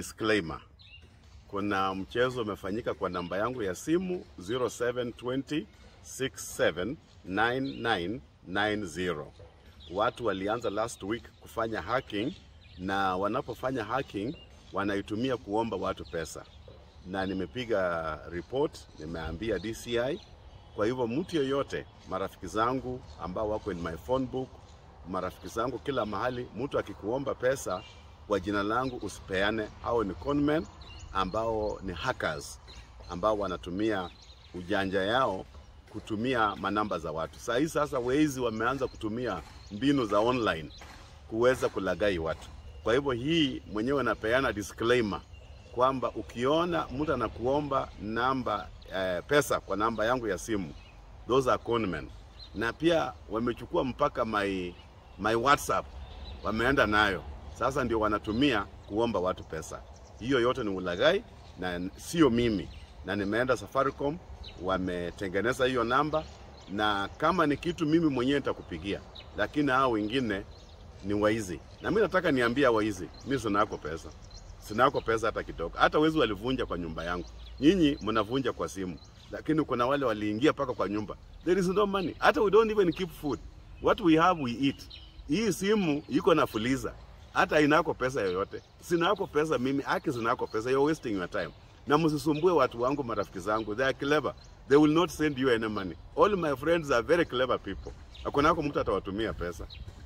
Disclaimer. Kuna mchezo umefanyika kwa namba yangu ya simu 0720 679990. Watu walianza last week kufanya hacking na wanapofanya hacking wanaitumia kuomba watu pesa, na nimepiga report, nimeambia DCI. Kwa hivyo mtu yoyote, marafiki zangu ambao wako in my phone book, marafiki zangu kila mahali, mtu akikuomba pesa kwa jina langu usipeane. Hao ni conmen ambao ni hackers ambao wanatumia ujanja yao kutumia manamba za watu. Saa hii sasa wezi wameanza kutumia mbinu za online kuweza kulagai watu. Kwa hivyo hii mwenyewe napeana disclaimer kwamba ukiona mtu anakuomba namba eh, pesa kwa namba yangu ya simu, those are conmen, na pia wamechukua mpaka my, my WhatsApp wameenda nayo sasa, ndio wanatumia kuomba watu pesa. Hiyo yote ni ulaghai na sio mimi, na nimeenda Safaricom, wametengeneza hiyo namba, na kama ni kitu mimi mwenyewe nitakupigia, lakini hao wengine ni waizi, na mimi nataka niambie waizi, mimi sinako pesa, sinako pesa hata kidogo. Hata wezi walivunja kwa nyumba yangu, nyinyi mnavunja kwa simu, lakini kuna wale waliingia mpaka kwa nyumba. There is no money, hata we don't even keep food, what we have we eat. Hii simu iko na fuliza, hata inako pesa yoyote. Sinako pesa mimi, aki sinako pesa, you're wasting your time. Na msisumbue watu wangu, marafiki zangu, they are clever, they will not send you any money. All my friends are very clever people. Hakunako mtu atawatumia pesa.